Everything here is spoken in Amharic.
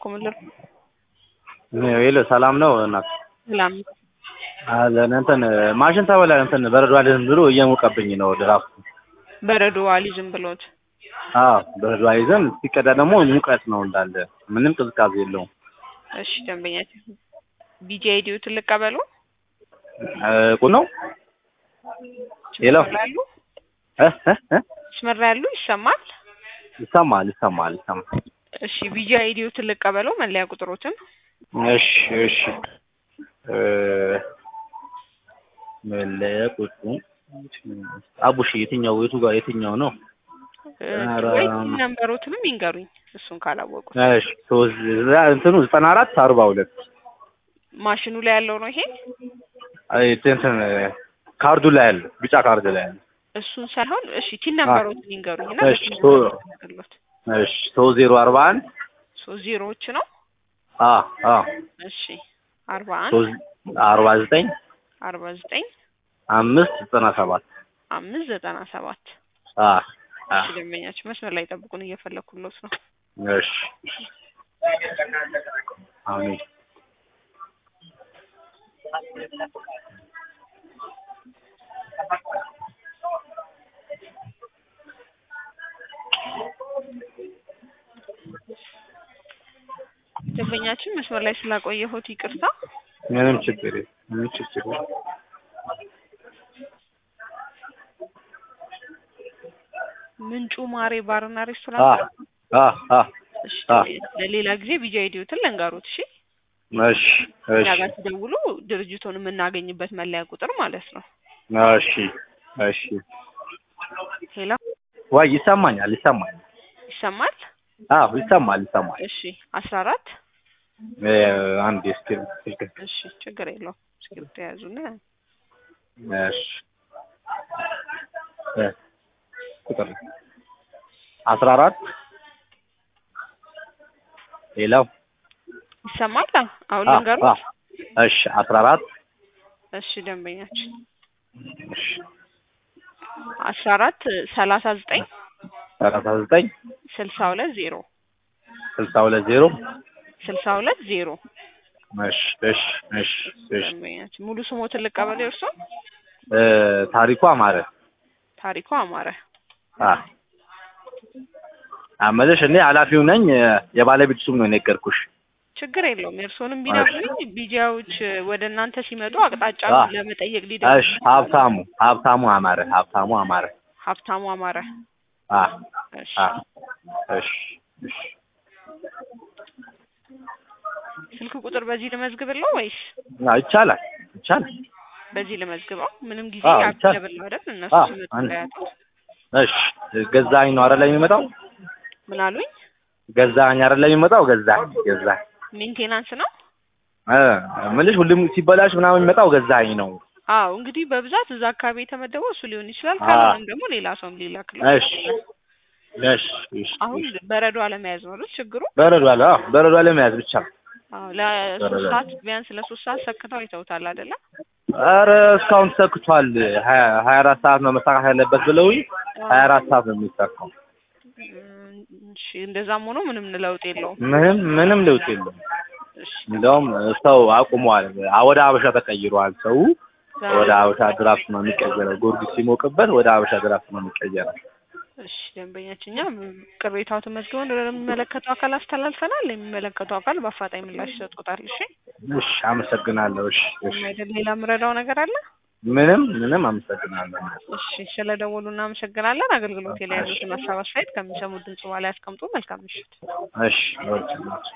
ምልር የለ ሰላም ነው እናት ሰላም አለን እንትን ማሽን ተበላ እንትን በረዶ አልይዝም ብሎ እየሞቀብኝ ነው ድራፍቱ። በረዶ አሊዝም ብሎት አዎ በረዶ አይዘን ሲቀዳ ደግሞ ሙቀት ነው እንዳለ ምንም ቅዝቃዜ የለውም። እሺ ደንበኛችን ቢጂ አይዲዎትን ልቀበሉ ቁ ነው ሄሎ ያሉ እ እ እ መስመር ላይ ያሉ ይሰማል ይሰማል ይሰማል ይሰማል። እሺ ቢጂ አይዲዎትን ልቀበሉ መለያ ቁጥሮትን እሺ እሺ እ መለያ ቁጥሩ አቡሽ የትኛው የቱ ጋር የትኛው ነው? ኧረ ወይ ነንበሮትንም ይንገሩኝ እሱን ካላወቁ እሺ ሶስት እንትኑ ዘጠና አራት አርባ ሁለት ማሽኑ ላይ ያለው ነው ይሄ አይ እንትን ካርዱ ላይ ያለ ቢጫ ካርድ ላይ ያለ እሱን ሳይሆን እሺ ቲን ነንበሮትን ይንገሩኝ እና እሺ ሶ- እሺ ሶስት ዜሮ አርባ አንድ ሶስት ዜሮዎች ነው አ አ እሺ አርባ አንድ ሶስት አርባ ዘጠኝ አርባ ዘጠኝ አምስት ዘጠና ሰባት አምስት ዘጠና ሰባት አ አ እሺ ደንበኛችን መስመር ላይ ጠብቁን እየፈለኩሎት ነው እሺ አሜን ደንበኛችን መስመር ላይ ስላቆየሁት ይቅርታ ምንም ችግር የለም ምንም ችግር የለም ምንጩ ማሬ ባርና አ ሬስቶራንት አ አ እሺ አ ለሌላ ጊዜ ቢጂ አይዲዎትን ለንገሩት እሺ እሺ እኛ እሺ ጋር ሲደውሉ ድርጅቱን የምናገኝበት መለያ ቁጥር ማለት ነው እሺ እሺ ሄሎ ዋይ ይሰማኛል ይሰማኛል ይሰማል አዎ ይሰማል ይሰማል እሺ አስራ አራት እ አንድ እስኪ ስልክ እሺ ችግር የለውም እስክሪብቶ የያዙና እሺ እ ቁጥር አስራ አራት ሌላው ይሰማል አሁን አ ልንገሩት አ እሺ አስራ አራት እሺ ደንበኛችን እሺ አስራ አራት ሰላሳ ዘጠኝ ሰላሳ ዘጠኝ ስልሳ ሁለት ዜሮ ስልሳ ሁለት ዜሮ ስልሳ ሁለት ዜሮ እሺ እሺ እሺ እሺ ደንበኛችን ሙሉ ስሞትን ልቀበል የእርሶ እ ታሪኩ አማረ ታሪኩ አማረ አ አመለሽ እኔ ኃላፊው ነኝ የባለቤት ሱም ነው የነገርኩሽ ችግር የለውም የእርሶንም ቢነግሩኝ ቢጂያዎች ወደ እናንተ ሲመጡ አቅጣጫ አ ለመጠየቅ እሺ ሊደርሱ ሀብታሙ ሀብታሙ አማረ ሀብታሙ አማረ ሀብታሙ አማረ አ እሺ አ እሺ እሺ ስልክ ቁጥር በዚህ ልመዝግብለው ወይስ አ ይቻላል ይቻላል በዚህ ልመዝግበው ምንም ጊዜ አዎ፣ ይቻላል። ያብለብል አይደል እነሱ አዎ፣ ሲመጡ አንድ- እንዳያጡት እሺ ገዛኸኝ ነው አይደል የሚመጣው ምን አሉኝ ገዛኸኝ አይደል የሚመጣው ገዛኸኝ ገዛኸኝ ሜንቴናንስ ነው እ የምልሽ ሁሉም ሲበላሽ ምናምን የሚመጣው ገዛኸኝ ነው አዎ እንግዲህ በብዛት እዛ አካባቢ የተመደበው እሱ ሊሆን ይችላል አዎ። ካልሆነም ደግሞ ሌላ ሰውም ሊላክለው እሺ እሺ እሺ አሁን በረዶ አለመያዝ ነው አይደል ችግሩ በረዶ አለ አዎ በረዶ አለ መያዝ ብቻ አዎ ለሶስት በረዶ አለ። ሰዓት ቢያንስ ለሶስት ሰዓት ሰክተው አይተውታል አይደለ ኧረ እስካሁን ተሰክቷል ሀያ ሀያ አራት ሰዓት ነው መሳካት ያለበት ብለውኝ ሀያ አራት ሰዓት ነው የሚሰካው እም፣ እሺ እንደዛም ሆኖ ምንም ለውጥ የለውም ምንም ምንም ለውጥ የለውም እሺ እንደውም ሰው አቁሟል ወደ አበሻ ተቀይሯል ሰው ወደ አበሻ ድራፍት ነው የሚቀየረው ጊዮርጊስ ሲሞቅበት ወደ አበሻ ድራፍት ነው የሚቀየረው እሺ ደንበኛችን እኛ ቅሬታው ተመዝግበን ወደሚመለከተው አካል አስተላልፈናል የሚመለከተው አካል በአፋጣኝ ምላሽ ይሰጡታል እሺ እሺ አመሰግናለሁ እሺ እሺ አይደል ሌላ ምረዳው ነገር አለ ምንም ምንም አመሰግናለሁ እሺ ስለ ደወሉ እናመሰግናለን አገልግሎት ላይ ያሉትን ሀሳብ አስተያየት ከሚሰሙት ድምጽ በኋላ ያስቀምጡ መልካም ምሽት እሺ ወርጭ